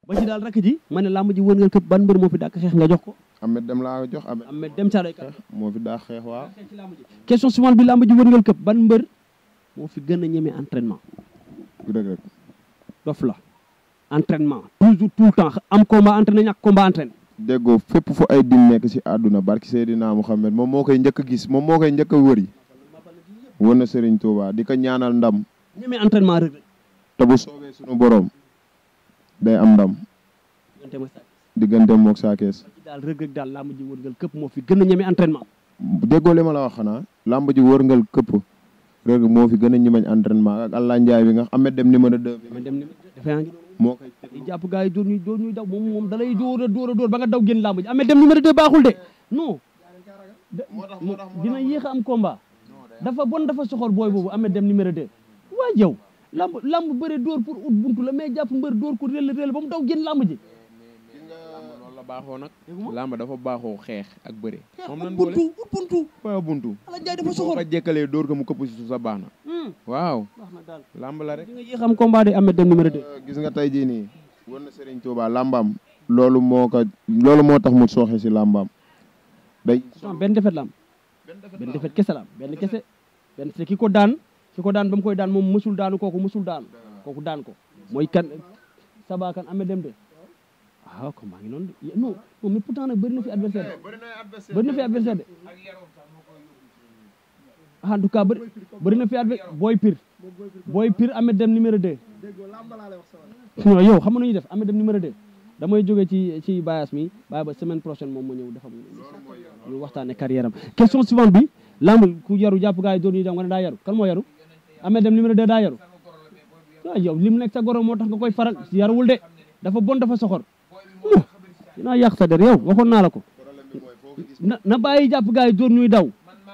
ba ci daal rakk ji ma ne làmb ji wër nga këpp ban mbër moo fi dàq xeex nga jox ko Ahmed Dem laa jox Ahmed Ahmed Dem Caaroy kat moo fi daa xeex waaw xeex ci làmb ji question suivante bi làmb ji wër nga këpp ban mbër moo fi gën a ñeme entraînement Reug Reug dof la entraînement toujours tout le temps am combat entraîné ñàkk combat entraîné déggoo fépp fu ay din nekk si àdduna barki Seydina Mouhamed moom moo koy njëkk a gis moom moo koy njëkk a wëri wër na Serigne Touba di ko ñaanal ndam ñeme entraînement Reug Reug te bu soobee suñu borom day am ndam diggante mooy saa diggante mook saakees ci daal Reug Reug daal làmb ji wër nga këpp moo fi gën a ñeme entraînement déggoo li ma la wax xanaa làmb ji wërngal këpp Reug moo fi gën a ñimañ entraînement ak Allah Ndiaye bi nga Ahmed Dem numéro 2 bi ma dem ni dafa yaa ngi moo koy di jàpp gars yi dóor ñuy dóor ñuy daw moom moom da lay dóor a dóor a dóor ba nga daw génn làmb ji Ahmed Dem numéro 2 baaxul de non da- dina yéex a am combat dafa bon dafa soxor booy boobu Ahmed Dem numéro 2 waa yow lamb lamb bëre dóor pour ut buntu la mais jàpp mbër dóor ko réel réel ba mu daw génn làmb ji loolu la baaxoo nag Dégg làmb dafa baaxoo xeex ak bëre moom ut nan boole buntu ut buntu waaw buntu Ala Njaay dafa boo soxor ko jekkalee dóor ko mu këpp si suuf sa baax na Hmm, waaw baax na daal làmb la rek di nga yéex a am combat de Ahmed Dem numéro 2 gis nga tey jii nii wër na Serigne Touba làmbaam loolu moo ko loolu moo tax mu sooxe si làmbaam day non benn defet la am benn defet kese la am benn kese benn te ki ko daan ki ko daan ba mu koy daan moom mësul daanu kooku mësul daanu kooku daan ko mooy kan Saba kan Ahmed Dem de ah comme maa ngi noonu de non non mais pourtant nag bëri na fi adversaire de bëri na fi adversaire de en tout cas bëri bëri na fi adversaire booy pire booy pire Ahmed Dem numéro 2 non yow xam nga nu ñuy def Ahmed Dem numéro 2 damay jóge ci ci bayas mi bàyyi ba semaine prochaine moom ma ñëw defam ñu waxtaane carrière am question suivante bi lamb ku yaru jàpp gars yi doon ñuy dem nga ne daa yaru kan moo yaru Ahmed Dem numéro 2 daa yaru waaw yow li mu nekk sa goro moo tax nga koy faral yaruwul de dafa bon dafa soxor Mu, dinaa yàq sa der yow waxoon naa la ko na na bàyyi jàpp gars yi doon ñuy daw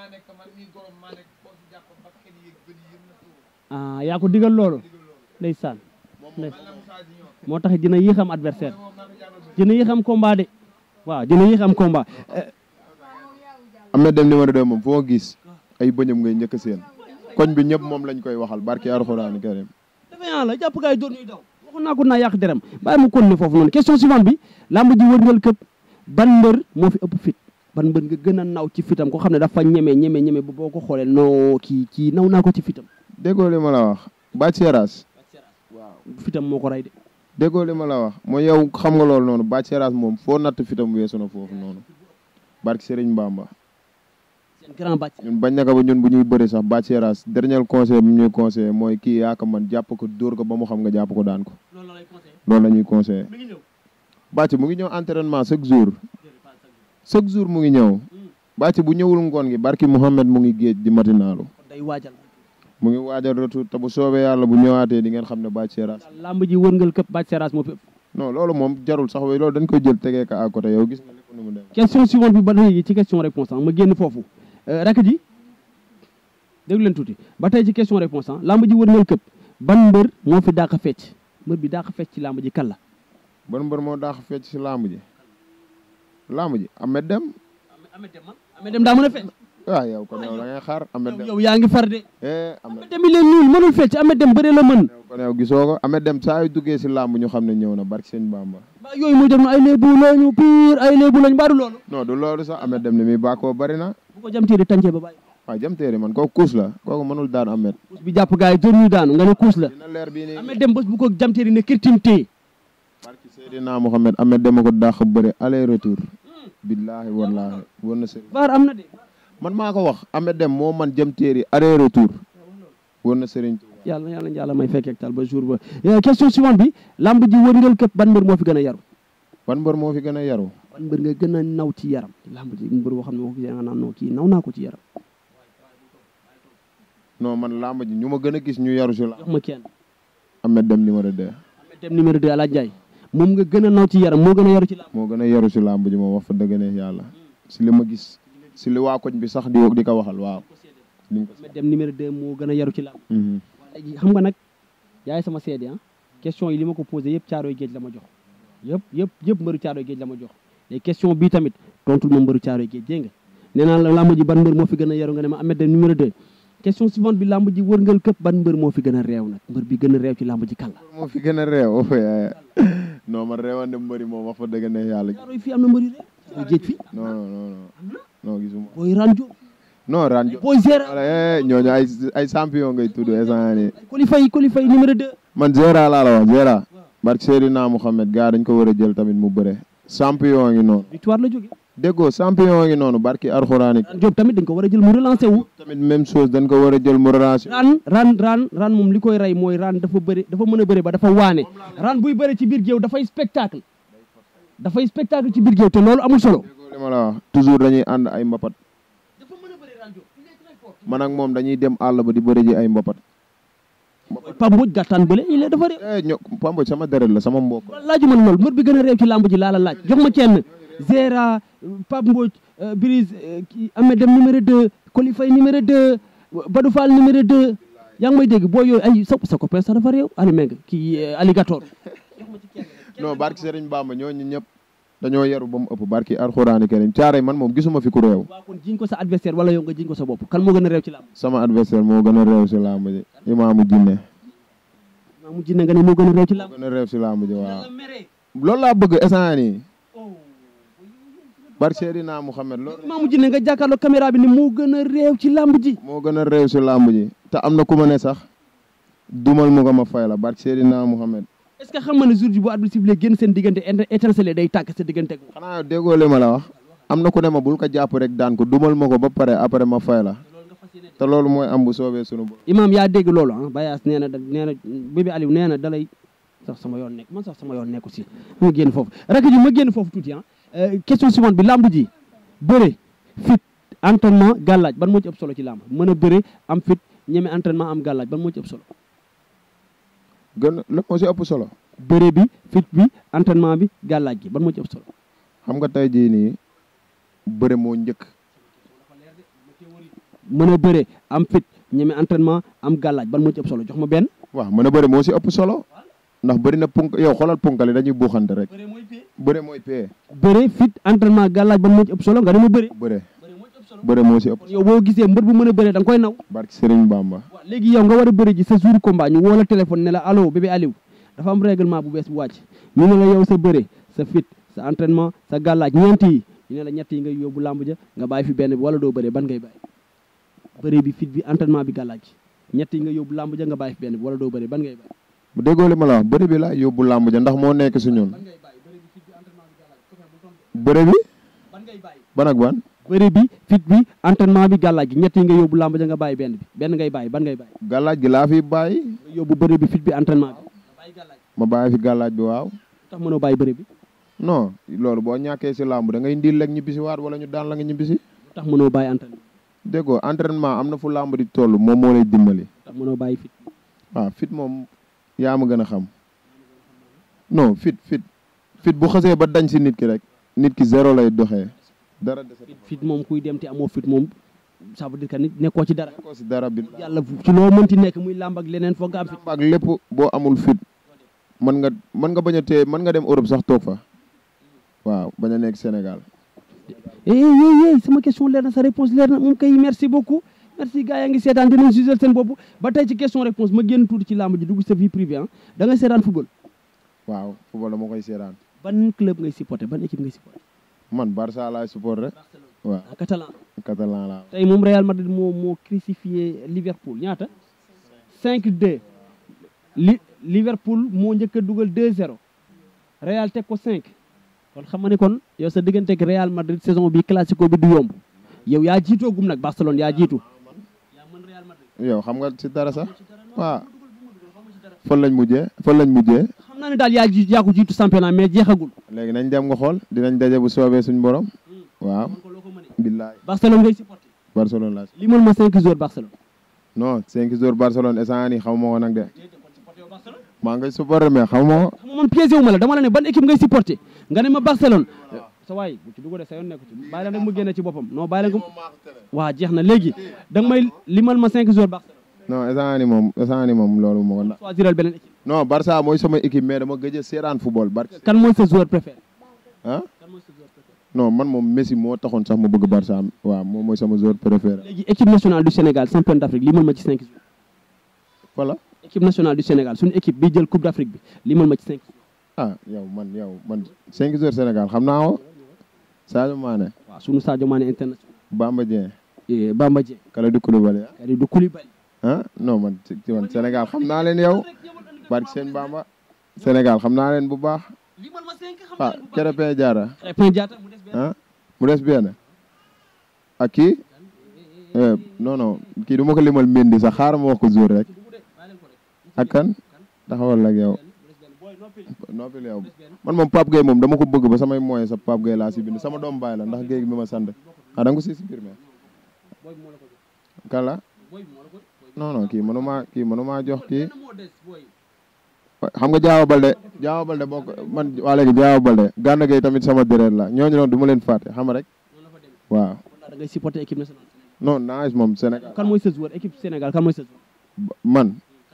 ah yaa ko digal loolu ndeysaan ndeysaan moo tax dina yéex am adversaire dina yéex am combat de waaw dina yéex am combat Eh, Ahmed Dem numéro 2 moom foo gis ay bëñam ngay njëkk seen koñ bi ñëpp moom lañ koy waxal barki Alxuraan karim dafa yaa la jàpp gars yi doon ñuy daw waxoon naa ko naa yàq deram bàyyi mu continuer foofu noonu question suivante bi lamb ji wërngal këpp ban mbër moo fi ëpp fit ban mbër nga gën a naw ci fitam ko xam ne dafa ñeme ñeme ñeme ba boo ko xoolee non kii kii naw naa ko ci fitam déggoo li ma la wax Bac Seras waaw fitam moo ko rey de déggoo li ma la wax mooy yow xam nga loolu noonu Bac Seras moom foo natt fitam weesu na foofu noonu barki Serigne Bamba seen grand bàcc ñun bañ naka ba ñun bu ñuy bëri sax Bac Seras dernier conseil bi ñuy conseillé mooy kii yaa ko man jàpp ko dóor ko ba mu xam nga jàpp ko daan ko loolu la lay conseillé loolu la ñuy conseillé mi ngi ñëw Bac mu ngi ñëw entraînement chaque jour chaque jour mu ngi ñëw Bac bu ñëwul ngoon gi barki Mouhamed mu ngi géej di matinaalu kon day waajal mu ngi waajal retour te bu soobee yàlla bu ñëwaatee di ngeen xam ne Bac Seras lamb ji wërngal këpp bàcc seras moo fi ëpp non loolu moom jarul sax way loolu dañ koy jël tegee ko à côté yow gis nga lépp nu mu dem question suivante bi ba léegi ci question réponse ah ma génn foofu rakk ji déglu leen tuuti ba tey ci question réponse ah lamb ji wërngal këpp ban mbër moo fi dàq fecc mbër bi dàq fecc ci lamb ji kan la ban mbër moo daax fecc si làmb ji làmb ji Ahmed Dem Ahmed Dem Ahmed Dem daa mën a fecc waaw yow kon yow da ngay xaar Ahmed Dem yow yaa ngi far de eh Ahmed Ahmed Dem yi leen ñuul mënul fecc Ahmed Dem bëree la mën kon yow gisoo ko Ahmed Dem saa yu duggee si làmb ñu xam ne ñëw na barki sëñ Bamba ba yooyu muy def na ay léebu lañu pire ay léebu lañu baadu loolu non du loolu sax Ahmed Dem ni muy bàkkoo bari na bu ko jam téeri tàncee ba bàyyi waaw jëm teeri man kooku kuus la kooku mënul daan Ahmed kuus bi jàpp gars yi doon ñu daanu nga ne kuus la dina leer bii nii Ahmed Dem bés bu ko jam téeri ne kirtim téye barki Seydina Mohamed Ahmed Dem a ko dàq bëre aller retour billaahi wallaahi war na sëriñ vaar am na de man maa ko wax Ahmed Dem moo man jëm teeri aller retour war na sëriñ Tuuba yàlla yàlla yàlla may fekk ak tal ba jour ba Eh, question suivante bi lamb ji wërngal këpp ban mbër moo fi gën a yaru ban mbër moo fi gën a yaru ban mbër nga gën a naw ci yaram lamb ji mbër boo xam ne moo ko gisee nga naan non kii naw naa ko ci yaram non man làmb ji ñu ma gën a gis ñu yaru si la jox ma kenn Ahmed Dem numéro 2 Ahmed Dem numéro 2 Alaaj Njaay moom nga gën a naw ci yaram moo gën a yaru ci lamb moo gën a yaru si làmb ji moom wax fa dëgg ne yàlla si li ma gis si li waa koñ bi sax di di ko waxal waaw liñ ko Ahmed Dem numéro 2 moo gën a yaru ci lamb Mhm. léegi xam nga nag yaay sama seede ah question yi li ma ko posé yëpp caaroy géej la ma jox yëpp yëpp yëpp mbëru caaroy géej la ma jox léegi question bii tamit tontul ma mbëru caaroy géej dégg nga nee naa la lamb ji ban mbër moo fi gën a yaru nga ne ma Ahmed Dem numéro 2 question suivante bi lamb ji wërngal këpp ban mbër moo fi gën a réew nag mbër bi gën a réew ci lamb ji kan la moo fi gën a réew non man reewande mbëri moom wax fa dëgg ne yàlla Caaroy fii am na mbëri rek géej fi non non non non non gisuma booy ranjo non ranjo booy Zera wala eh ñooñu ay ay champion ngay tudd instant nii Koli Faye Koli Faye numéro 2 man Zera laa la wax Zera barke Seydina Mouhamed gars dañ ko war a jël tamit mu bëre champion ngi noonu victoire la jóge déggoo champion ngi noonu barki arxuraani Ran Diop tamit dañ ko war a jël mu relancé wu tamit même chose dañ ko war a jël mu relation ran ran ran ran moom li koy rey mooy ran dafa bëri dafa mën a bëri ba dafa waane ran buy bëri ci biir géew dafay spectacle dafay spectacle ci biir géew te loolu amul solo déggoo li ma la wax toujours dañuy ànd ay mbapat dafa mën a bëri ran Diop il est très fort man ak moom dañuy dem àll ba di bëri ji ay mbapat Pape Mbodj gàttaan bële il est dafa réew eh ño Pambo sama deret la sama mbokk laaju man loolu mbër bi gën a réew ci làmb ji laa la laaj jox ma kenn Zera Pape Mbodj Brise kii Ahmed Dem numéro 2 Koli Faye numéro 2 Badou Fall numéro 2 yaa ngi may dégg boo yooyu ay sa sa copain sax dafa réew Ali Meng kii alligator non barki Serigne Bamba ñooñu ñëpp dañoo yaru ba mu ëpp barki arxuraani karim caare man moom gisuma fi ku réew waaw kon jiñ ko sa adversaire wala yow nga jiñ ko sa bopp kan moo gën a réew ci làmb sama adversaire moo gën a réew si làmb ji imaamu jinne maa mu jinne nga ne moo gën a réew ci moo làmb gën a réew si làmb ji waaw loolu laa bëgg instant nii barki Seydina Mouhamed loolu maa mu jinne nga jàkkaarloo caméra bi ne moo gën a réew ci làmb ji moo gën a réew si làmb ji te am na ku ma ne sax dumal mu ko ma fay la barki Seydina Mouhamed est-ce que xam nga ne jour ji bu arbitre sifflé génn seen diggante étincelle day tàkk sa diggante ak moom xanaa déggoo li ma la wax am na ku ne ma bul ko jàpp rek daan ko dumal ma ko ba pare après ma fay la te loolu mooy am bu soobee sunu bopp imaam yaa dégg loolu ah Bayaas nee na da nee na bébé Aliou nee na dalay sax sama yoon nekk man sax sama yoon nekku si ma génn foofu rek ji ma génn foofu tuuti ah question suivante bi làmb ji bëre fit entraînement gàllaaj ban moo ci ëpp solo ci làmb mën a bëre am fit ñeme entraînement am gàllaaj ban moo ci ëpp solo gën la moo si ëpp solo bëre bi fit bi entraînement bi gàllaaj gi ban moo ci ëpp solo xam nga tey jii nii bëre moo njëkk mën a bëre am fit ñeme entraînement am gàllaaj ban moo ci ëpp solo jox ma benn waaw mën a bëre moo si ëpp solo ndax bëri na punk yow xoolal punkali dañuy buuxante rek bëre mooy pee bëre fit entraînement gàllaaj ban moo ci ëpp solo nga dama bëre bëre bëre moo si ëpp yow boo gisee mbër bu mën a bëre da nga koy naw barki Serigne Bamba waaw léegi yow nga war a bëre ji sa jour combat ñu woo la téléphone ne la allo bébé Aliou dafa am règlement bu bees bu wàcc ñu ne la yow sa bëre sa fit sa entraînement sa gàllaaj ñeent yi ñu ne la ñett yi ngay yóbbu làmb ja nga bàyyi fi benn bi wala doo bëre ban ngay bàyyi bëre bi fit bi entraînement bi gàllaaj ñett yi nga yóbbu làmb ja nga bàyyi fi benn bi wala doo bëre ban ngay bàyyi bu déggoo li ma la wax bëre bi laa yóbbu làmb ja ndax moo nekk si ñun bëre bi ban ngay bàyyi ban ak ban bëre bi fit bi entraînement bi gàllaaj gi ñett yi nga yóbbu làmb ja nga bàyyi benn bi benn ngay bàyyi ban ngay bàyyi gàllaaj gi laa fi bàyyi nga yóbbu bëre bi fit bi entraînement bi nga bàyyi gàllaaj ma bàyyi fi gàllaaj bi waaw tax mënoo bàyyi bëre bi non loolu boo ñàkkee si làmb da ngay ndil rek ñibbisi waat wala ñu daan la nga ñibbisi tax mënoo bàyyi entraînement déggoo entraînement am na fu làmb di toll moom moo lay dimbali tax mënoo bàyyi fit waaw fit moom yaa ma gën a xam non fit fit fit bu xasee ba dañ si nit ki rek nit ki zéro lay doxee dara dese fit fit moom kuy dem te amoo fit moom ça veut dire que nit nekkoo ci dara ko si dara bi yàlla ci loo mënti nekk muy làmb ak leneen foog nga am fit ak lépp boo amul fit mën nga mën nga bañ a téye mën nga dem Europe sax toog fa waaw bañ a nekk Sénégal eh eh eh sama question leer na sa réponse leer na moom kay merci beaucoup merci gars yaa ngi seetaan dinañ jugé seen bopp ba tey ci question réponse ma génn tuuti ci làmb ji dugg sa vie privée ah da ngay seetaan football waaw football dama koy seetaan ban club ngay supporté ban équipe ngay supporté man Barça laay support rek waaw ah catalan catalan laa tey moom Real Madrid moo moo crucifié Liverpool ñaata 5-2 li Liverpool moo njëkk a dugal 2-0 Real teg ko 5 kon xam nga ne kon yow sa diggante ak Real Madrid saison bi classico bi du yomb yow yaa jiitoo gum nag Barcelone yaa jiitu yaa mën Real Madrid yow xam nga si dara sax waaw fan lañ mujjee fan lañ mujjee xam naa ne daal yaa ji yaa ko jiitu championnat mais jeexagul léegi nañ dem nga xool dinañ daje bu soobee suñ borom waaw billaay Barcelone ngay supporté Barcelone laa li mën ma 5 joueurs Barcelone non cinq jours Barcelone instant nii xamuma ko nag de maa ngay supporter mais xamuma ko xam nga man piégé wu ma la dama la ne ban équipe ngay supporté nga ne ma Barcelone sa waay bu ci dugg de sa yoon nekku ci bàyyi leen rek mu génne ci boppam non bàyyi leen ko waa jeex na léegi da nga may limal ma 5 joueurs Barcelone non instant nii moom instant nii moom loolu moo ko na choisiral beneen équipe non Barça mooy sama équipe mais dama gëj a seetaan football Barça kan mooy sa joueur préféré ah kan mooy sa joueur préféré non man moom Messi moo taxoon sax ma bëgg Barça waaw moom mooy sama joueur préféré léegi équipe nationale du Sénégal champion d'Afrique limal ma ci 5 joueurs voilà équipe nationale du Sénégal suñu équipe bi jël coupe d'Afrique bi limal ma ci 5 joueurs ah yow man yow man 5 heures Sénégal xam naa ko Sadio Mané waaw sunu Sadio Mané international Bamba Dieng eh, Bamba Dieng Kalidou Koulibaly ah Kalidou Koulibaly ah non man ci ci man Sénégal xam naa leen yow barke seen Bamba Sénégal xam naa leen bu baax ah Krépin Diatta Krépin Diatta mu des benn ah mu des benn ak kii eh, non non kii du ma ko limal Mendy sax xaaral ma wax ko jour rek ak kan taxawal ak yow noppil yow man moom Pape Gueye moom dama ko bëgg ba samay moyen sa Pape Gueye laa si bind sama doom baay la ndax Gueye bi ma sant ah da nga ko si si biir mais kan la non non kii mënumaa kii mënumaa jox kii xam nga Diao Balde Diao Balde boo ko man waa léegi Diao Balde Gana Gueye tamit sama déret la ñooñu noonu du ma leen fàtte xam nga rek waaw da ngay supporter équipe nationale non naaj moom Sénégal kan mooy sa joueur équipe Sénégal kan mooy sa joueur man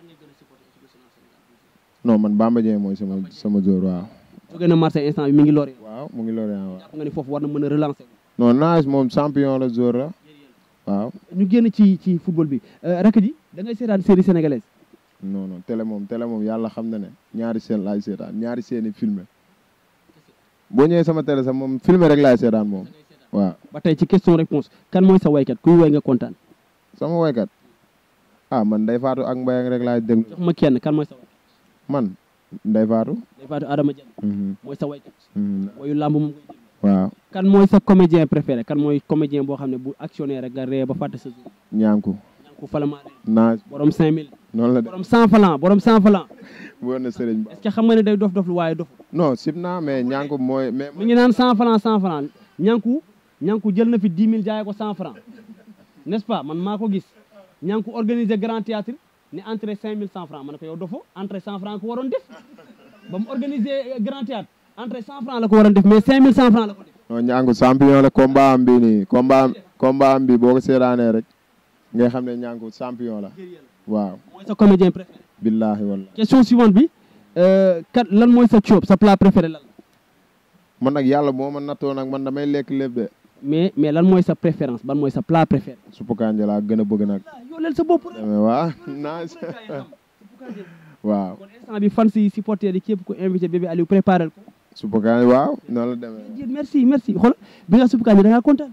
non man Bamba Dieng mooy sama sama joueur waaw jóge na Marseille instant bi mi ngi Lorient waaw mu ngi Lorient waaw jàpp nga ni foofu war na mën a relancer non naaj moom champion la joueur la waaw ñu génn ci ci football bi rakk ji da ngay seetaan série sénégalaise non non télé moom télé moom yàlla xam na ne ñaari seen laay seetaan ñaari seeni filmé boo ñëwee sama télé sax moom filmé rek laay seetaan moom waaw ba tey ci question réponse kan mooy sa waykat kuy woy nga kontaan sama woykat ah man Ndeye Fatou ak Mbayang rek laay déglu jox ma kenn kan mooy sa waykat man Ndeye Fatou day faatu Adama Dieng mhm, mooy sa waykat mhm, woyu làmb moom koy déglu waaw kan mooy sa comédien préféré kan mooy comédien boo xam ne bu actionné rek nga ree ba fàtte sa jour ñaanku ñanko falama ree naaj borom 5000 noonu la de borom 100 francs borom 100 francs woon na sëriñ ba est-ce que xam nga ne day dof dof lu waaye dof non sib naa mais ñaanku mooy mais mi ngi naan 100 francs 100 francs ñanku ñanku jël na fi 10 000 jaayee ko 100 francs n'est-ce pas man maa ko gis ñanku organiser grand théâtre ne entrée 5000 100 francs ma ne ko yow dofo entrée 100 francs ko waroon def ba mu organiser grand théâtre entrée 100 francs la ko waroon def mais 5000 100 francs la ko def non ñaanku champion la combat am bi nii combat am combat am bi boo ko seetaanee rek ngay xam ne ñaanku champion la waaw mooy sa comédien préféré billahi wallahi question suivante bi euh, kat lan mooy sa coob sa plat préféré lan la man nag yàlla moo ma nattoo nag man damay lekk lépp de mais mais lan mooy sa préférence ban mooy sa plat préféré suppu kanja laa gën a bëgg nag yow leel sa bopp rek demee waa nice waaw kon instant bi fan si supporter yi képp ko invité bébé Aliou préparé ko suppu kanja waaw noonu la demee Dieu merci merci xool bi nga suppu kànja da ngaa kontaan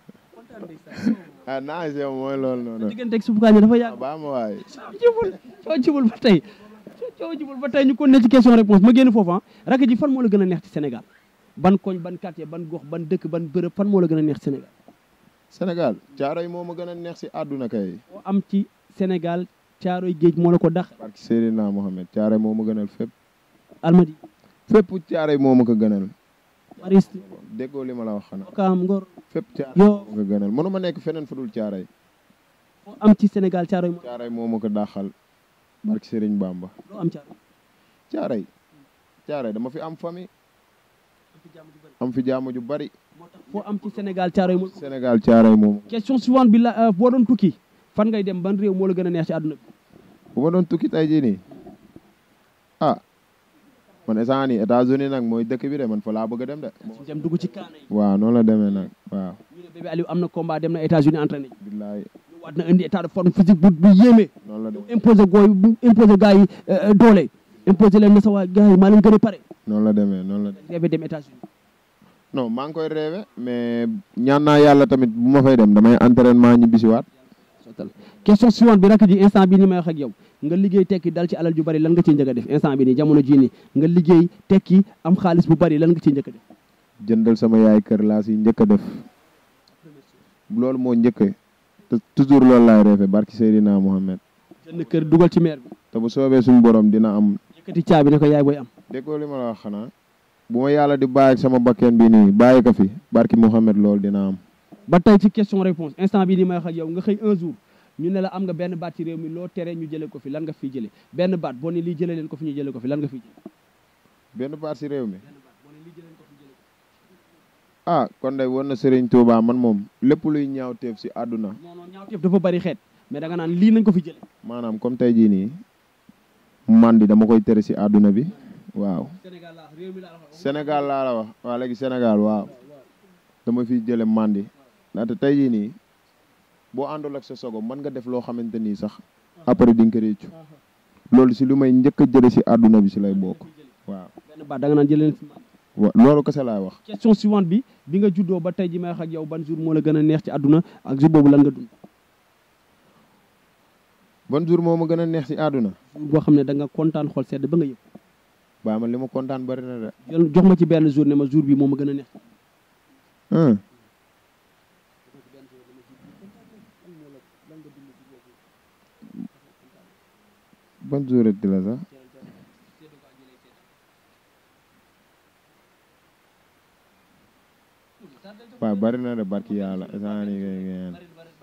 ah nice yow mooy loolu noonu digganteeg suppu kànja dafa ah yàgg baa ma waay coo jubul coo jubul ba tey coo jubul ba tey ñu kon ne ci question réponse ma génn foofu ah rakk ji fan moo la gën a neex ci Sénégal ban koñ ban quartier ban gox ban dëkk ban bërëb fan moo la gën a neex ci Sénégal Sénégal caaro yi moo ma gën a neex si àdduna kay boo am ci Sénégal caaroy géej moo la ko dax barki Seydina Mohamed caaro yi moo ma gënal fépp Almadi fépp caaro yi moo ma ko gënal Mariste déggoo li ma la wax xanaa Okaam Ngor fépp caaro yi Yoff. moo ma ko gënal mënu ma nekk feneen fu dul caaro yi boo am ci Sénégal caaroy moo caaro yi moo ma ko dàqal barki Serigne Bamba loo am caaroy caaro yi caaro yi dama fi am famille am fi jàmm ju bari moo tax foo am ci Sénégal caaroy moo Sénégal caaro yi moom question suivante bi la boo doon tukki fan ngay dem ban réew moo la gën a neex ci àdduna bi bu ma doon tukki tey jii nii ah man instant nii États-Unis nag mooy dëkk bi de man fa laa bëgg a dem de suñu dem dugg ci kaana yi waaw noonu la demee nag waaw ñu ne bébé Aliou am na combat dem na États-Unis entraîné ji billaay ñu waat na indi état de forme physique bu bu yéeme noonu la demee imposé gooy bu imposé gars yi euh, doole imposé leen na sa waa gars yi maa leen gën a pare noonu la demee noonu la demee rêvé dem États-Unis non maa ngi koy rêvé mais ñaan naa yàlla tamit bu ma fay dem damay entraînement ñi bisiwaat sottal question suivante bi rakk ji instant bi ni may wax ak yow nga liggéey tekki dal ci alal ju bari lan nga ciy njëkk a def instant bi nii jamono jii nii nga liggéey tekki am xaalis bu bari lan nga ciy njëkk a def jëndal sama yaay kër laa si njëkk a def loolu moo njëkk te toujours loolu laay rêvé barki Seydina Mohamed jënd kër dugal ci maire bi te bu soobee suñu borom dina am yëkkati caabi ne ko yaay booy am déggoo li ma la wax xanaa bu ma yàlla di bàyyi ak sama bakkeen bi nii bàyyi ko fi barki Mohamed loolu dina am ba tey ci question réponse instant bi ni may wax ak yow nga xëy un jour ñu ne la am nga benn baat ci réew mi loo tere ñu jëlee ko fi lan nga fiy jëlee benn baat boo ne lii jëlee leen ko fi ñu jëlee ko fi lan nga fiy jëlee benn part si réew mi benn baat boo ne lii jëlee leen ko fi jëlee ko ah kon day war na Serigne Touba man moom lépp luy ñaaw teef si àdduna fi. non non ñaawteef dafa bari xeet mais da nga naan lii nañ ko fi jëlee maanaam comme tey jii nii mandi dama koy tere si àdduna bi waaw Sénégal laa réew mi laa wax Sénégal laa la wax waa léegi Sénégal waaw dama fiy jële mandi ndaxte tey jii nii boo àndul ak sa sogo mën nga def loo xamante nii sax après di nga ko réccu loolu si lu may njëkk a jële si àdduna bi si lay bokk waaw benn baat da nga naan jëlee leen fi wa loolu kese laay wax question suivante bi bi nga juddoo ba tey ji may wax ak yow ban jour moo la gën a neex ci àdduna ak jour boobu lan nga dund ban jour moo ma gën a neex si àdduna jour boo xam ne da nga kontaan xol sedd ba nga yëg baa man li ma kontaan bari na de jël jox ma ci benn jour ne ma jour bi moo ma gën a neex ah ban jour di la sax waaw bari na de barki yàlla instant nii kay ngeen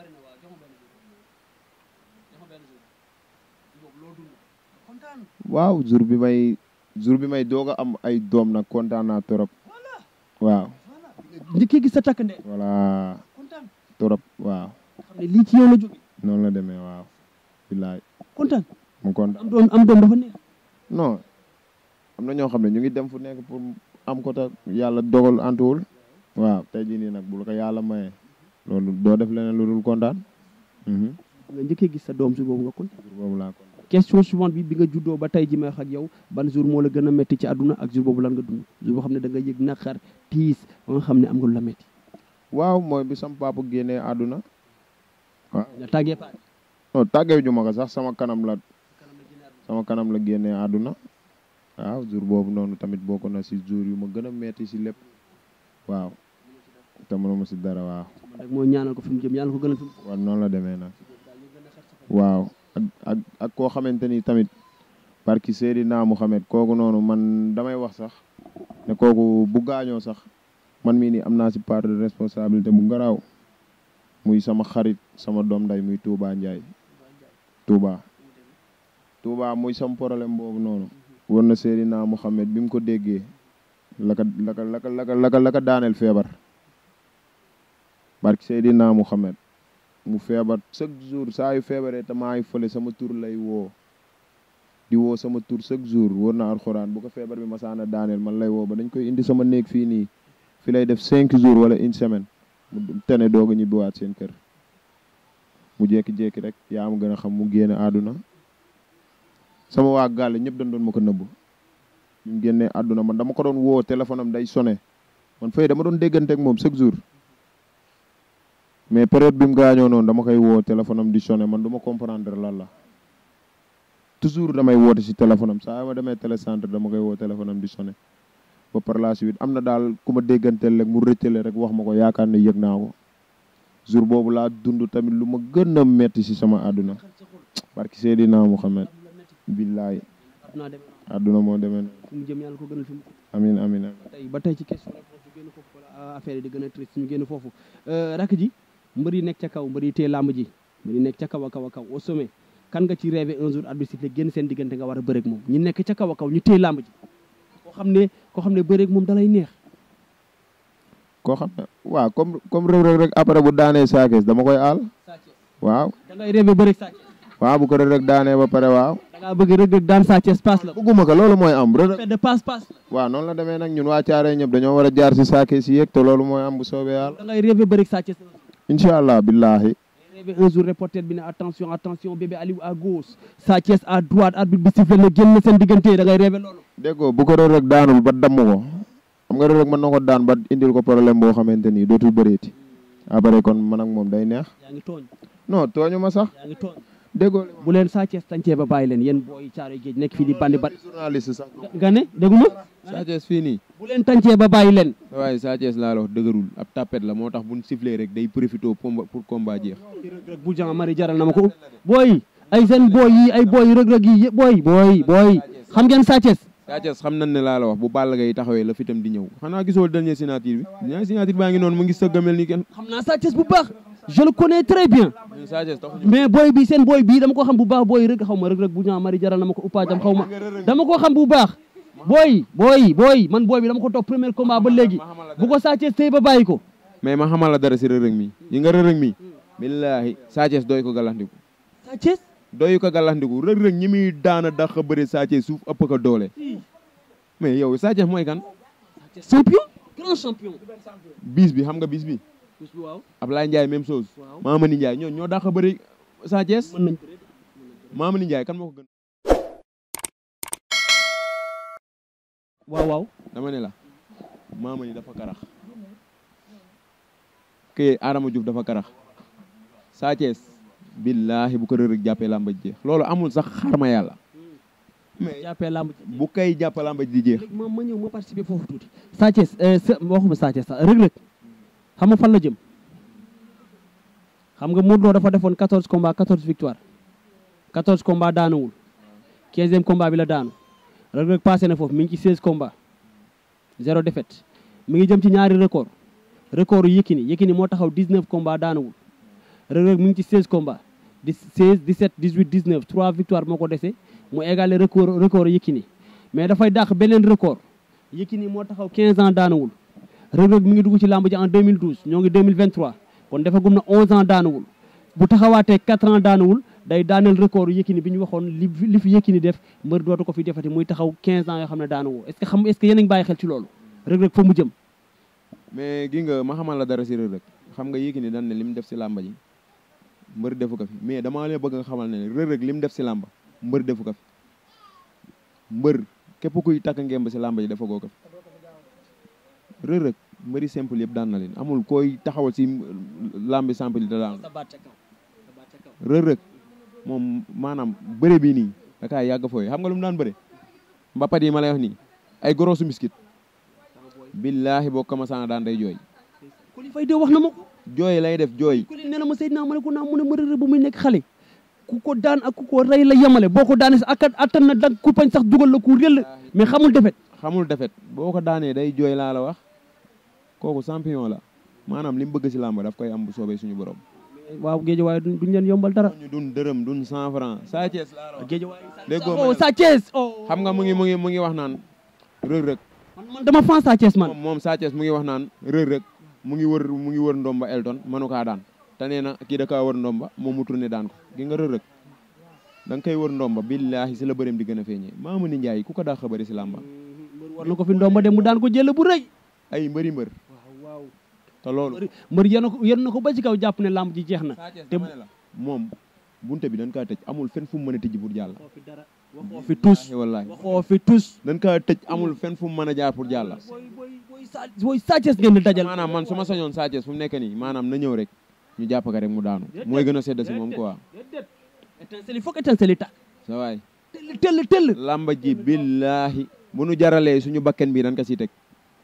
waaw jour bi may jour bi may doog a am ay doom nag kontaan naa trop waaw njëkkee gis sa takk ndee voilà kontaan trop waaw xam ne lii ci yow la jóge noonu la demee waaw billaay kontaan mu kontaan am doom am doom dafa neex non am na ñoo xam ne ñu ngi dem fu nekk pour am ko te yàlla dogal antuwul waaw tey jii nii nag bu la ko yàlla mayee loolu doo def leneen lu dul kontaan mhm nga njëkkee gis sa doom su boobu nga kontaan jour boobu laa kontaan question suivante bi bi nga juddoo ba tey ji may wax ak yow ban jour moo la gën a métti ci àdduna ak jour boobu lan nga dund jour boo xam ne da nga yëg naqar tiis ba nga xam ne am nga lu la métti waaw mooy bi sam papa génnee àdduna waaw nga tàggee paa non tàggeew ju ma ko sax sama kanam la sama kanam la génnee àdduna waaw jour boobu noonu tamit bokk na si jour yu ma gën a metti si lépp waaw te mënuma si dara waaw man rek mooy ñaanal ko fi mu jëm ñaanal ko gën a fi mu waaw noonu la demee nag waaw ak ak ak koo xamante ni tamit barki Seydina Muhammad kooku noonu man damay wax sax ne kooku bu gaañoo sax man mii nii am naa si part de responsabilité bu garaaw muy sama xarit sama doom nday muy Touba Ndiaye Touba Touba muy sam problème boobu noonu war na Seydina Muhammad bi mu ko déggee la ka la ka la ka la ka la ka la ka daaneel feebar barki Seydina Muhammad mu feebar chaque jour saa yu feebaree te maa ngi fële sama tur lay woo di woo sama tur chaque jour wóor na alxuraan bu ko feebar bi masaana daaneel man lay woo ba dañ koy indi sama néeg fii nii fi lay def cinq jours wala une semaine mu tene doog a ñibbiwaat seen kër mu jékki-jékki rek yaa ma gën a xam mu génne àdduna sama waa gàll ñëpp dañ doon ma ko nëbb bi mu génnee àdduna man dama ko doon woo téléphone am day sonné man fay dama doon déggante ak moom chaque jour mais période bi mu gaañoo noonu dama koy woo téléphone am di sonné man du ma comprendre lan la toujours damay woote si téléphone am saa yu ma demee télécentre dama koy woo téléphone am di sonné ba par la suite am na daal ku ma dégganteel rek mu rëccale rek wax ma ko yaakaar ne yëg naa ko jour boobu laa dund tamit lu ma gën a metti si sama àdduna barki Seydina Muhammad billaay àdduna demee àdduna moo demee noonu fi mu jëm yàlla ko gënal fi mu amin amin amin tey ba tey ci question réponse ñu génn foofu wala affaire yi di gën a triste ñu génn foofu rakk ji mbër yi nekk ca kaw mbër yi tee làmb ji mbër yi nekk ca kaw a kaw a kaw au sommet kan nga ci rêvé un jour arbitre sifflé génn seen diggante nga war a bëreeg moom ñi nekk ca kaw a kaw ñu téye làmb ji koo xam ne koo xam ne bëreeg moom dalay neex koo xam ne waaw comme comme Reug Reug rek après bu daanee saakees dama koy aal waaw da ngay rêvé bëreeg Sa Thiès waaw bu ko Reug Reug daanee ba pare waaw da ngaa bëgg Reug Reug daan Sa Thiès passe la bëgguma ko loolu mooy am Reug Reug fait de passe passe la waaw noonu la demee nag ñun waa Caaree ñëpp dañoo war a jaar si saakees yi yëg te loolu mooy am bu soobee yàlla da ngay rêvé bëreeg Sa Thiès incha allah billahi rêvé un jour reporter bi ne attention attention bébé Aliou à gauche Sa Thiès à droite arbitre bi sifflé na génn seen diggante da ngay rêvé loolu déggoo bu ko Reug Reug daanul ba damm ko xam nga Reug Reug mën na ko daan ba indil ko problème boo xamante ni dootul bëreeti après kon man ak moom day neex yaa ngi tooñ non tooñu ma sax yaa ngi tooñ déggoo li bu leen Sa Thiès tàncee ba bàyyi leen yéen booy caaroy géej nekk fii di bandi ba journaliste sax nga ne dégguma Sa Thiès fii nii bu leen tàncee ba bàyyi leen waaye Sa Thiès laa la wax dëgërul ab tapet la moo tax buñ sifflé rek day profité pour pour combat jeex rëg rëg bu jan mari jaral na ma ko booy ay seen booy yi ay booy rëg rëg yi booy booy booy xam ngeen Sa Thiès Sa Thiès xam nañ ne laa la wax bu Balla Gaye taxawee la fitam di ñëw xanaa gisoo dernier signature bi dernier signature baa ngi noonu mu ngi sëgg a mel ni kenn xam naa Sa Thiès bu baax je le connais très bien mais Sa Thiès taxuñu mais booy bi seen booy bii dama ko xam bu baax booy rëg xaw ma rëg rëg bu jan mari jaral na ma ko uppaajam xaw ma dama ko xam bu baax booy booy booy man booy bi dama ko topp premier combat ba léegi bu ko Sa Thiès tey ba bàyyi ko mais ma xamal la dara si rërëg mi yi nga rërëg mi billaahi Sa Thiès doy ko galandiku Sa Thiès doy ko galandiku rëg-rëg ñi muy daana dax a bëre Sa Thiès suuf ëpp ko doole mais yow Sa Thiès mooy kan champion grand champion bis bi xam nga bis bi waaw Ablaye Ndiaye même chose waaw Mamani Ndiaye ñoo ñoo dax a bëre Sa Thiès mën nañ Mamani Ndiaye kan moo ko gën waaw waaw dama ne la maama ni dafa karax kii Adama Diouf dafa karax Sa Thiès billaahi bu ko Reug Reug jàppee làmba ji jeex loolu amul sax xarma yàlla mais jàppee làmb ci bu kay jàpp làmba ji di jeex léegi ma ma ñëw ma participer foofu tuuti Sa Thiès sa waxuma Sa Thiès sax Reug Reug xam nga fan la jëm xam nga Modou Lo dafa defoon 14 combats 14 victoire 14 combats daanuwul 15e combat bi la daanu Reug Reug passé na foofu mi ngi ci 16 combats zéro défaite mi ngi jëm ci ñaari record record yu Yékini Yékini moo taxaw 19 combats daanuwul Reug Reug mi ngi ci 16 combats di 16 17 18 19 3 victoire moo ko dese mu égalé record record Yékini mais dafay dàq beneen record Yékini moo taxaw 15 ans daanuwul Reug Reug mi ngi dugg ci làmb ji en 2012 ñoo ngi 2023 kon defagum na 11 ans daanuwul bu taxawaatee 4 ans daanuwul day daaneel record Yékini bi ñu waxoon li li fi Yékini def mbër dootu ko fi defati muy taxaw 15 ans yoo xam ne daanuwoo est ce que xam est ce que yéen a ngi bàyyi xel ci loolu Reug Reug fa mu jëm mais gi nga ma xamal la dara si Reug Reug xam nga Yékini dan ne li mu def si làmba ji mbër defu ko fi mais damaa leen bëgg nga xamal ne Reug Reug li mu def si làmba mbër defu ko fi mbër képp kuy takk ngemb si làmba ji dafa goo ko fi Reug Reug mbëri simple yëpp daan na leen amul koy taxawal si làmbi simple yi da daan Reug Reug moom maanaam bëre bii nii da kaa yàgg fooy xam nga lu mu daan bëre mbapat yi ma lay wax nii ay gorosu miskit billaahi boo commencé na daan day jooy Coly Faye de wax na ma ko jooy lay def jooy Coly nee na ma Seydina ma ne ko naa mu ne ma Reug Reug bu muy nekk xale ku ko daan ak ku ko rey la yemale boo ko daanee sax ak attan na dag ku pañ sax dugal la ku réel mais xamul defet xamul defet boo ko daanee day jooy laa la wax kooku champion la maanaam li mu bëgg si làmb daf koy am bu soobee suñu borom waaw géej waaye duñ duñ leen yombal dara ñu dun dërëm dun cent franc Sa Thiès laa la wax géej waaye déggoo oh ma Sa Thiès oh xam nga mu ngi mu ngi mu ngi wax naan Reug Reug man man dama fan Sa Thiès man moom moom Sa Thiès mu ngi wax naan Reug Reug mu ngi wër mu ngi wër ndomba Elton mënu kaa daan te nee na kii da kaa wër ndomba moom mu tourné daan ko gi nga Reug Reug da nga koy wër ndomba billaahi si la bëreem di gën a feeñee Maama ni Njaay ku ko daa xabari si làmba war na ko fi ndomba dem mu daan ko jël bu rëy ay mbëri mbër waaw waaw te loolu mbër yéen ko yéen na ko ba ci kaw jàpp ne làmb ji jeex na te dama ne la moom bunte bi dañ kaa tëj amul fenn fu mu mën a tijji pour jàll waxoo fi dara waxoo fi tus wallaahi waxoo fi tus dañ kaa tëj amul fenn fu mu mën a jaar pour jàll booy booy booy sa booy Sa Thiès ngeen di dajal maanaam man su ma sañoon Sa Thiès fu mu nekk nii maanaam na ñëw rek ñu jàpp ko rek mu daanu mooy gën a sedd si moom quoi déedéet étincelle il faut que étincelle yi tàkk sa waay tell tell tell lamba ji billaahi bu nu jaralee suñu bakken bi dañ ko siy teg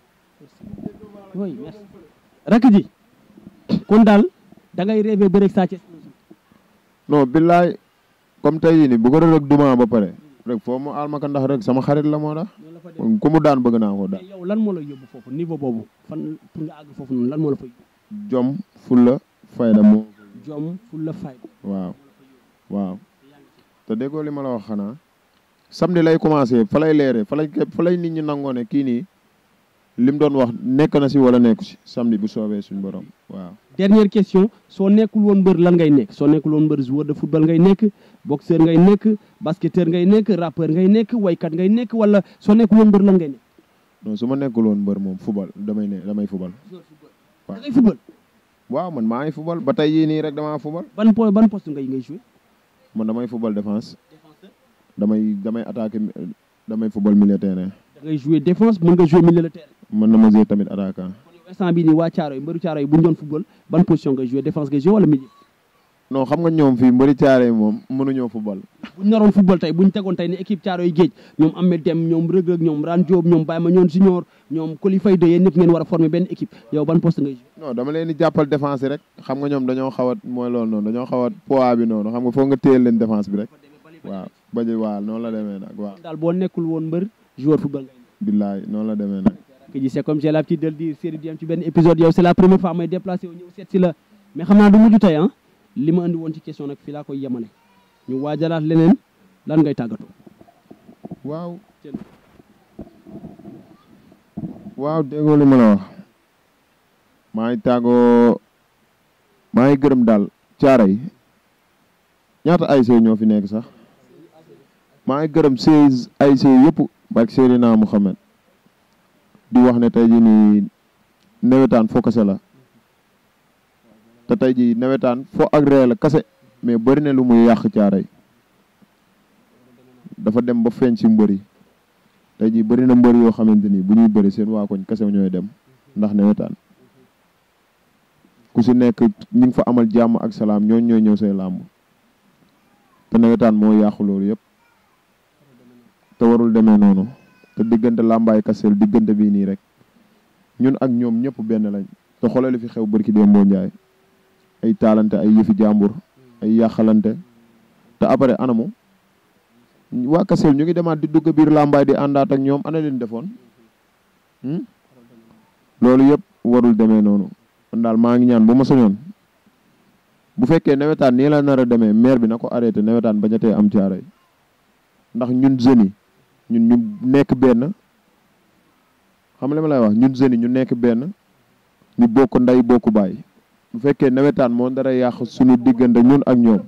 oui merci rakk ji kon daal da ngay rêvé bëreeg Sa Thiès non billaay comme tey jii nii bu ko Reug Reug duma ba pare rek foo mu aal ma ko ndax rek sama xarit la moo tax noonu la fa dem ku mu daan bëgg naa ko daan mais yow lan moo la yóbbu foofu niveau boobu fan pour nga àgg foofu noonu lan moo la fa yóbbu jom fulla fayda moo jom fu la fay waaw waaw te déggoo li ma la wax xanaa samedi lay commencé fa lay leeree fa lay fa lay nit ñi nangoo ne kii nii lim doon wax nekk na si wala nekku si samedi bu soobee suñu borom waaw dernière question soo nekkul woon mbër lan ngay nekk soo nekkul woon mbër joueur de football ngay nekk boxeur ngay nekk basketteur ngay nekk rappeur ngay nekk waykat ngay nekk wala soo nekkul woon mbër lan ngay nekk non su ma nekkul woon mbër moom fubal damay ne damay fubal da ngay football waaw man maa ngi fubal ba tey yii nii rek damaa fubal ban po ban poste ngay ngay joué man damay fubal défense damay damay attaqué damay fubal milieu terrain da ngay joué défense mën nga joué milieu de terrain mën na ma jouer tamit attaquant kon yow instant bii nii waa Thiaroye yi mbëru Thiaroye yi bu ñu doon football ban position ngay joué défense ngay joué wala milieu non xam nga ñoom fii mbëri caare moom mënuñoo fubal bu ñu naroon football tey bu ñu tegoon tey ne équipe Thiaroye yi géej ñoom Ahmed Dem ñoom Reug Reug ñoom Ran Diop ñoom Baye Mandione Junior ñoom Coly Faye de yéen ñëpp ngeen war a former benn équipe yow ban poste ngay joué non dama leen di jàppal défense rek xam nga ñoom dañoo xaw a mooy loolu noonu dañoo xaw a poids bi noonu xam nga foog nga téyel leen défense bi rek waaw baji waaw noonu la demee nag waaw daal boo nekkul woon mbër joueur football ngay nekk billaay noonu la demee nag que ji c'est comme j'ai l'habitude de le dire série bi am ci benn épisode yow c'est la première fois may déplacé wu ñëw seet si la mais xam naa du mujj tey ah li ma andi woon ci question nag fii laa koy yemale ñu waajalaat leneen lan ngay tàggatoo waaw waaw déggoo li ma la wax maa ngi tàggoo maa ngi gërëm daal caara yi ñaata ASC ñoo fi nekk sax maa ngi gërëm seize ASC yëpp barke Seydina Mouhamed di wax ne tey jii nii nawetaan foo kase la te tey jii nawetaan foo ak ree la kase mais bëri na lu muy yàq caara yi dafa dem ba feeñ ci mbër yi tey jii bëri na mbër yoo xamante ni bu ñuy bëri seen waa koñ kese ñooy dem ndax nawetaan ku si nekk ñu ngi fa amal jàmm ak salaam ñooñ ñooy ñëw say làmb te nawetaan moo yàqu loolu yëpp te warul demee noonu te diggante làmbaay kaseel diggante bii nii rek ñun ak ñoom ñëpp benn lañ te xoolal li fi xew barki Demba Ndiaye ay taalante ay yëfi jàmbur ay yàqalante te après anamu waa kaseel ñu ngi demaat di dugg biir làmbaay di àndaat ak ñoom ana leen defoon loolu yëpp warul demee noonu kon daal maa ngi ñaan bu ma soñoon bu fekkee nawetaan nii la nar a demee maire bi na ko arrêté nawetaan bañatee am caaray ndax ñun jeunes yi ñun ñu nekk benn xam nga li ma lay wax ñun jeunes yi ñu nekk benn ñu bokk ndey bokk baay bu fekkee nawetaan moo dara yàq suñu diggante ñun ak ñoom.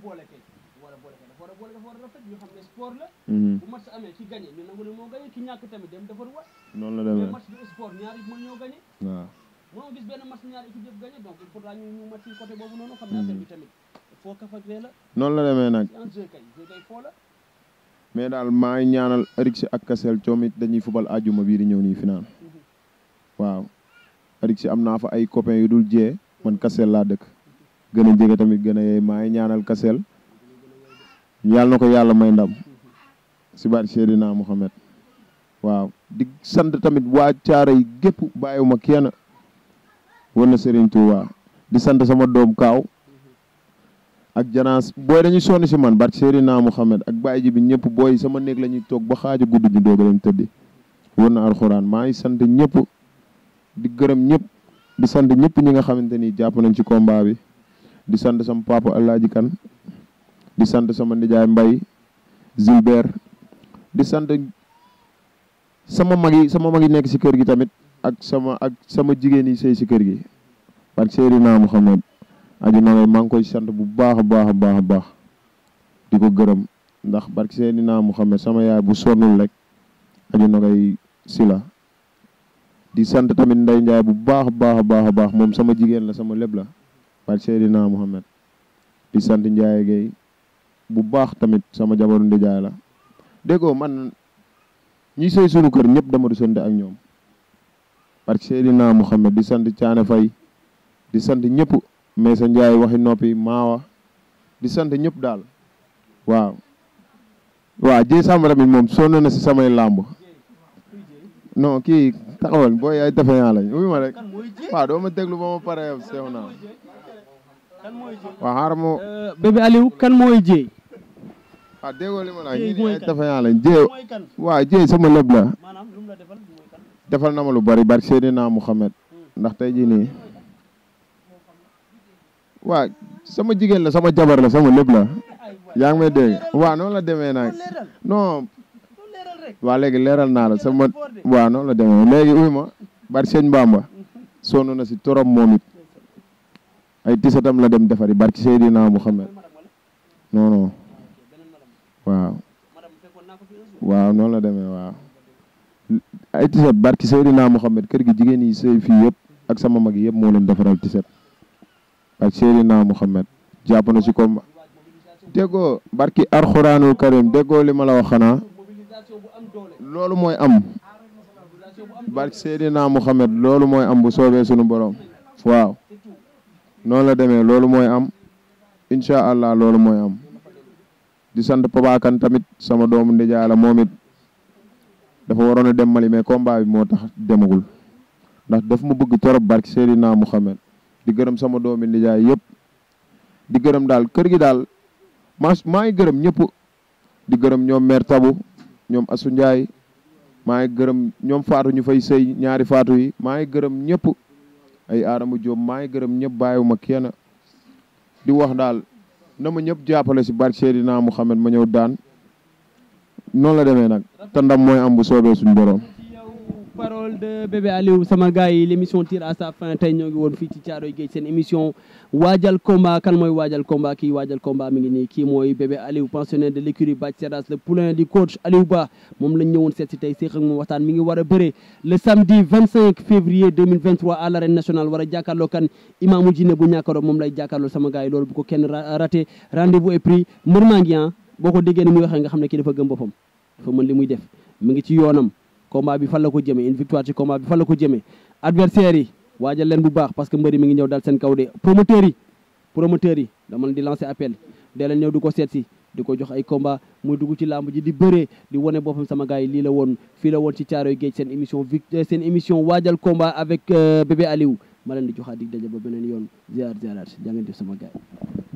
bu match amee ki gagné ñu nangu ne moo gagné ki ñàkk tamit dem defar wat noonu la demee mais match du sport ñaari mën ñoo gagné waaw. mënoo gis benn match ñaari équipe yëpp gagné donc il faudra ñu ñu match yi côté boobu noonu xam ne affaire bi tamit foo kaf ak ree la noonu la demee nag en jeu kay jeu kay foo la mais daal maa ngi ñaanal Arix ak Kassel coom it dañuy fubal àjjuma bii di ñëw nii final waaw Arix am naa fa ay copains yu dul jee man Kassel laa dëkk gën a jege tamit gën a yeey maa ngi ñaanal Kassel yàlla na ko yàlla may ndam si baat Seydina Mohamed waaw di sant tamit waa caara yi gépp bàyyiwuma kenn war na Serigne Touba di sant sama doom kaaw ak janaas booy dañuy sonn si man barke Seydina Mohamed ak bàyyi ji bi ñëpp booy sama néeg la ñuy toog ba xaaju guddi ñu doog a dem tëddi war na alxuraan maa ngi sant ñëpp di gërëm ñëpp di sant ñëpp ñi nga xamante ni jàpp nañ ci combat bi di sant sama papa Alaaji Kan di sant sama nijaay Mbay Gilbert di sant sama mag yi sama mag yi nekk si kër gi tamit ak sama ak sama jigéen yi sëy si kër gi barke Seydina Mohamed aju na maa ngi koy sant bu baax a baax a baax a baax di ko gërëm ndax barke Seydina Mohamed sama yaay bu sonnul rek aju na koy si la di sant tamit Ndey Njaay bu baax a baax a baax a baax moom sama jigéen la sama lépp la barke Seydina Mohamed di sant Njaay Gay bu baax tamit sama jabaru ndijaay la déggoo man ñi sëy sunu kër ñëpp dama du sant ak ñoom barke Seydina Mohamed di sant Caane Fay di sant ñëpp mais sa njaay waxi noppi maawa di sant ñëpp daal waaw waaw jéy sàmm tamit moom sonn na si samay làmb non kii taxawal booy ay defe naa lañ uy ma rek waaw doo ma déglu ba ma pare yow sew naa waaw xaaral ma bébé Aliou kan mooy jéey waaw déggoo li ma la Jéy ñii mooy ay kan? defe naa lañ jéy mooy kan waaw jéy sama lépp la maanaam lu mu la defal mooy kan defal na ma lu bari barke Seydina Mohamed ndax tey jii nii waa sama jigéen la sama jabar la sama lépp la yaa ngi may dégg waaw noonu la demee nag leeral non doo leeral rek waa léegi leeral naa la sama waaw noonu la demee léegi uy ma bari sëñ Bamba sonn na si torop moom it ay tisatam la dem defari barki Seydina Muhammad non non waaw madame fekkoon naa ko fi un jour waaw noonu la demee waaw ay tisat barki Seydina Muhammad kër gi jigéen yi sëy fii yëpp ak sama mag yi yëpp moo leen defaral tisat barki Seydina Muhammad jàpp na si comme déggoo barki arxuraanul karim déggoo li ma la wax xanaa mobilisation bu am doole loolu mooy am mobilisation bu am barki Seydina Muhammad loolu mooy am bu soobee sunu borom waaw noonu la demee loolu mooy am incha allah loolu mooy am di sant Papa Kane tamit sama doomu ndijaay la moom it dafa waroon a dem Mali mais combat bi moo tax demagul ndax daf ma bëgg torop barki Seydina Muhammad di gërëm sama doomi ndijaay yëpp di gërëm daal kër gi daal maa maa ngi gërëm ñëpp di gërëm ñoom mère Tabu ñoom Asu Ndiaye maa ngi gërëm ñoom faatu ñu fay sëy ñaari faatu yi maa ngi gërëm ñëpp ay Adama Diop maa ngi gërëm ñëpp bàyyiwuma kenn di wax daal na ma ñëpp jàppale si barke Seydina Muhammad ma ñëw daan noonu la demee nag te ndam mooy am bu soobee suñu borom. ci yow parole de bébé Aliou sama gars yi l' émission tire à sa fin tey ñoo ngi woon fii ci Thiaroye Géej seen émission waajal combat kan mooy waajal combat kii waajal combat mi ngi nii kii mooy bébé Aliou pensionnaire de l' écurie Bathie Seras le poulain du coach Aliou Ba moom lañ ñëwoon seet si tey séex ak moom waxtaan mi ngi war a bëre le samedi 25 février 2023 à l' arène nationale war a jàkkaarloo kan imaamu jinne bu ñàkkaroo moom lay jàkkaarloo sama gars yi loolu bu ko kenn ra- raté rendez-vous est pris mbër maa ngi ah boo ko déggee ni muy waxee nga xam ne kii dafa gëm boppam dafa mën li muy def mi ngi ci yoonam combat bi fan la ko jëmee une victoire ci combat bi fan la ko jëmee adversaires yi waajal leen bu baax parce que mbëri mi ngi ñëw dal seen kaw de promoteurs yi promoteurs yi dama leen di lancer appel dee leen ñëw di ko seet si di ko jox ay combat muy dugg ci làmb ji di bëree di wane boppam sama gars yi lii la woon fii la woon ci Caaroy Géej seen émission vic seen émission waajal combat avec bébé Aliou ma leen di joxaat dig daje ba beneen yoon ziar ziaraat jaa ngeen def sama gars yi